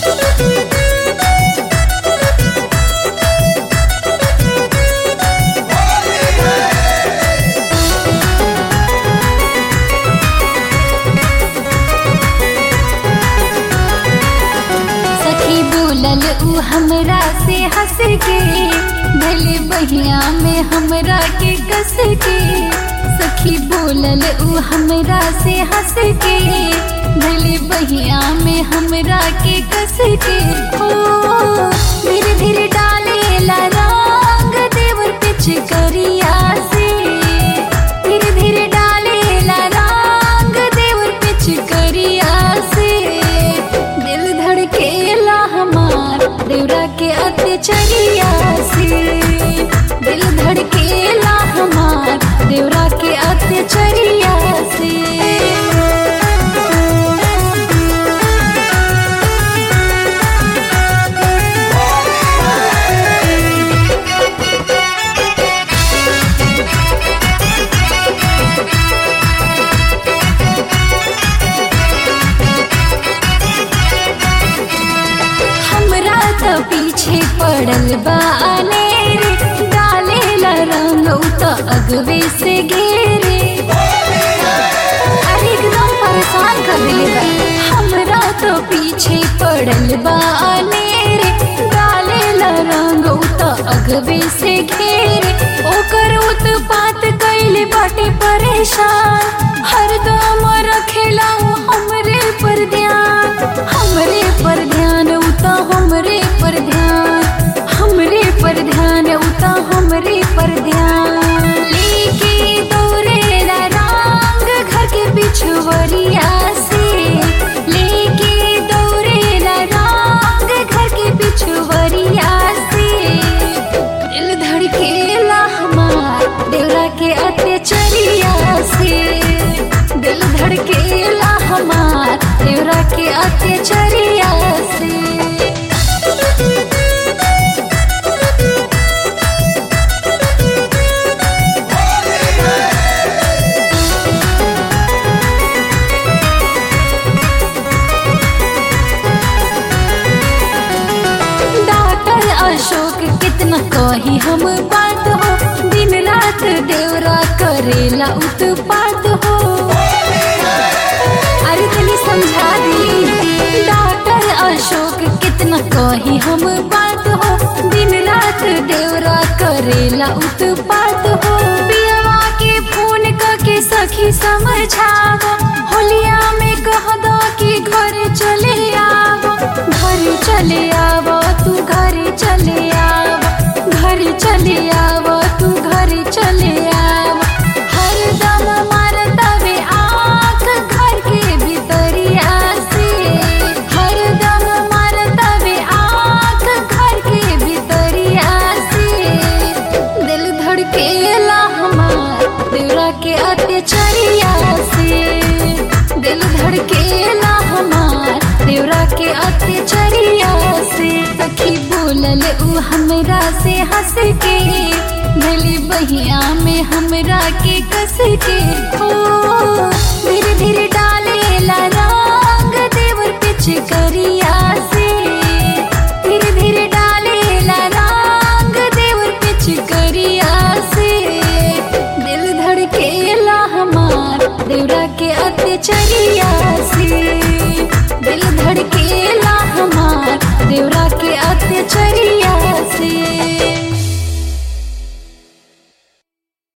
सखी बोलल उ हमरा से हंस के भले बहिया में हमरा के कस के सखी बोलल उ हमरा से हंस के भले बहिया में हमरा के कस के ओ धीरे धीरे डाले ला रंग देवर पिछ करिया से धीरे धीरे डाले ला रंग देवर पिछ करिया से दिल धड़केला हमार देवरा के अत्याचरिया से दिल धड़केला हमार देवरा के अत्याचरिया से हमरा तो पीछे पड़ल बा रे डाले ला रंग उ तो अगवे से घेरे अरे एकदम परेशान कर दिले बा हमरा तो पीछे पड़ल बा रे डाले ला रंग उ तो अगवे से घेरे ओकर उत्पात कैले बाटे परेशान हरदम रखेला उ हमरे पर ध्यान हमरे पर ध्यान उता हमरे पर ध्यान हमरे पर ध्यान उता हमरे पर ध्यान लेके दौड़े ला रंग घर के बिछुवरिया से लेके दौड़े ला रंग घर के बिछुवरिया से दिल धड़केला हमार देवरा के अत्याचरिया से दिल धड़केला हमार देवरा के अत्याचरिया से डॉक्टर अशोक कितना कही हम बात हो दिन रात देवरा करेला उत्पात हो अरे तनी समझा दी डॉक्टर अशोक कितना कही हम बात हो दिन रात देवरा करेला उत्पात हो पियवा के फोन करके सखी समझावा होलिया में कह दो कि घर चले आवो घर चले आवो तू घर चले आवो घर चले आवो तू घर चले आवो हरदम मारतवे आँख घर के भीतरिया से हरदम मारतवे आँख घर के भीतरिया से दिल धड़केला हमार देवरा के अत्याचरिया से दिल धड़केला हमार देवरा के अत्याचरिया से सखी बोलल उ हमरा से हंस के भले बहिया में हमरा के कस के ओ धीरे धीरे डाले ला रंग देवर पिछ करिया से धीरे धीरे डाले ला रंग देवर पिछ करिया से दिल धड़केला हमार देवरा के अत्याचरिया से दिल धड़केला हमार